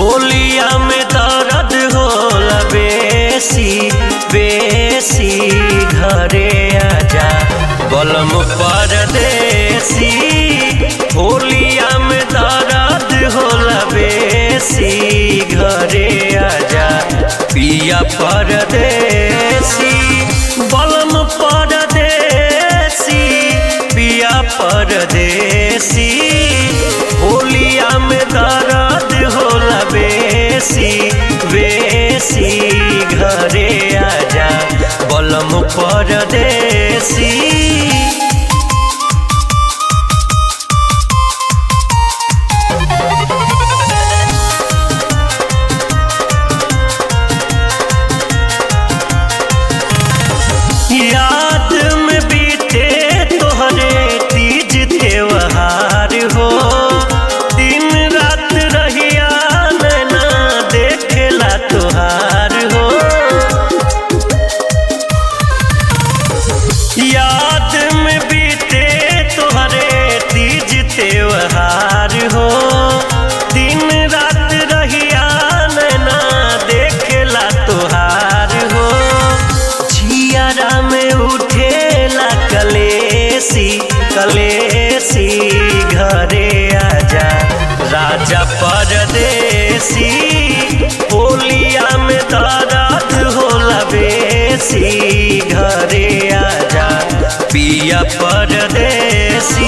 होलिया में दर्द होला बेसी बेसी घरे आजा बलम परदेसी होलिया में दर्द होला बेसी घरे आजा पिया परदेसी बलम परदेसी पिया परदेसी होलिया में दर्द होला बेसी बेसी घरे आजा बलम परदेसी याद में बीते तोहरे तीज त्योहार हो दिन रात रहिया नैना देखेला तोहार हो याद में बीते तोहरे तीज त्योहार हो दिन रात रहिया नैना देखेला तोहार हो झियारा में उठेला कलेसी कलेसी घरे आजा राजा परदेसी होलिया में दर्द होला बेसी घरे आजा पिया परदेसी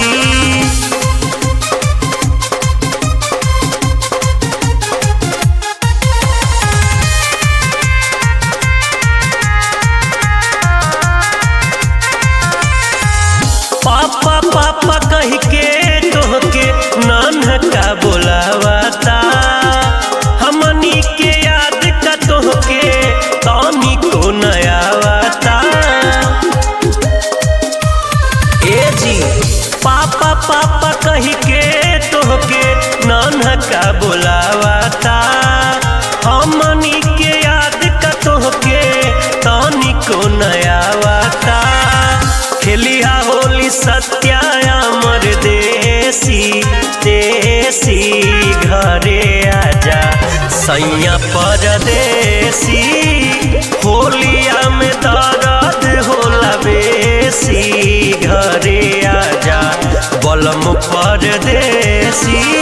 पापा पापा कह के तोहके नानका बोलावता हमनी के याद का तोहके तानी को नयावता ए जी पापा पापा कह के तोहके नानका बोलावता हमनी के याद का तोहके तानी को नयावता खेलिया होली सत्या अमर देसी देसी घरे आजा सैया परदेसी होलिया में दर्द होला बेसी घरे आजा बलम परदेसी